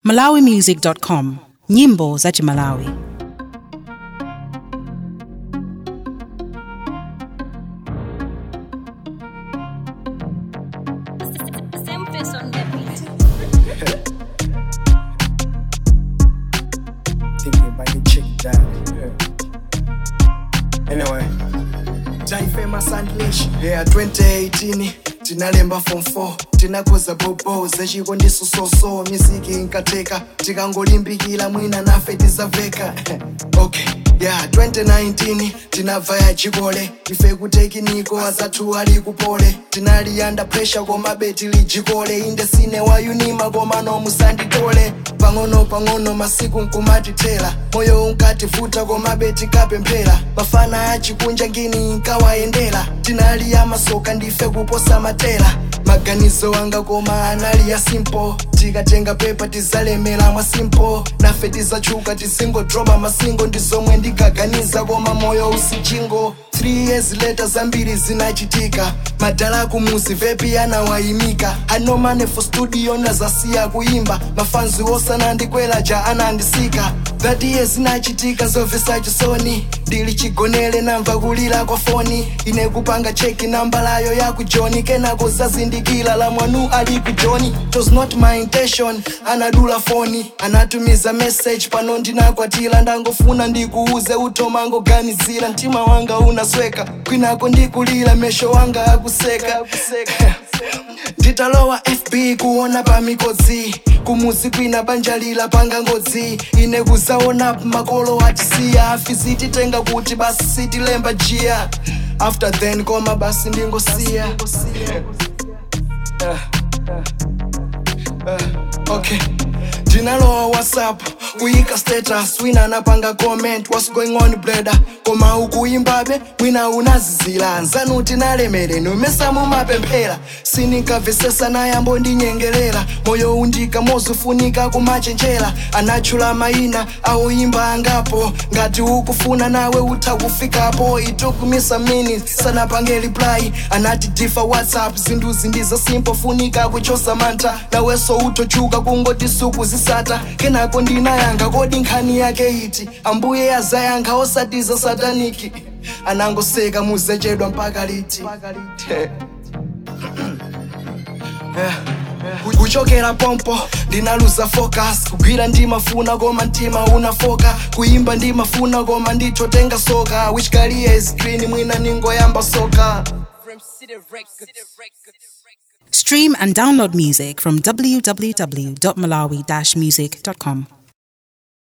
malawimusic.com nyimbo za chimalawi Same face on the beat. thinking about the chick down. Yeah. Anyway, taifema sandlish yeah 2018 tinalemba form 4 tinakoza bobo zechikondisusoso miziki inkateka tikangolimbikila mwina nafe tizaveka okay yeah 2019 tinabva ya chikole ife kutekiniko azathu ali kupole tinali under pressure koma beti lijikole inde sine wayunima koma nomusanditole pang'ono pang'ono masiku nkumatithera moyo unkativuta koma beti kapemphera mafana achikunja ngini nkawayendera tinali amasoka ndife kuposa matera maganizo anga koma anali ya simple tikatenga pepa tizalemera mwa simple nafe tizachuka tizingodropa masingo ndizomwe ndikaganiza koma moyo usichingo 3 years later zambiri zinachitika madala kumuzi vepi anawayimika anomane for studio nazasiya kuimba mafanzi osanandikwela ja anandisika that year zinachitika zomvesa chisoni ndili chigonele namva kulira kwa foni ine kupanga cheki namba layo ya kujoni kenako zazindikila la mwanu ali kujoni it was not my intention anadula foni anatumiza message pano ndinakwatila ndangofuna ndikuuze utomangoganizira mtima wanga unasweka kwinako ndikulira mesho wanga akuseka nditalowa fb kuona pamikodzi kumuzi kwina banja lila panga ngodzi ine kuzaona makolo atisiya afizititenga kuti basi sitilemba jiya after then koma basi ndingosiya uh, okay ndinalowa whatsapp kuyika status wina anapanga comment what's going on brother koma ukuimbabe mwina unazizila nzanu tinalemere nomesa mumapemphera sininkamvesesa nayambo ndinyengerera moyo undika mozufunika kumachenjera anatchula mayina auimba angapo ngati ukufuna nawe utha kufikapo it took me some minutes sanapange reply anati difa whatsapp zinthuzi ndizo simple funika kuchosa mantha naweso utochuka kungoti suku zisata kenako ndinayanga kodi nkhani yake iti ambuye azayankha osatiza sataniki anangoseka muzechedwa mpaka liti kuchokera pompo ndinaluza focus kugwira ndimafuna koma mtima unafoka kuimba ndimafuna koma nditotenga soka which career is green mwina ningoyamba soka stream and download music from www.malawi-music.com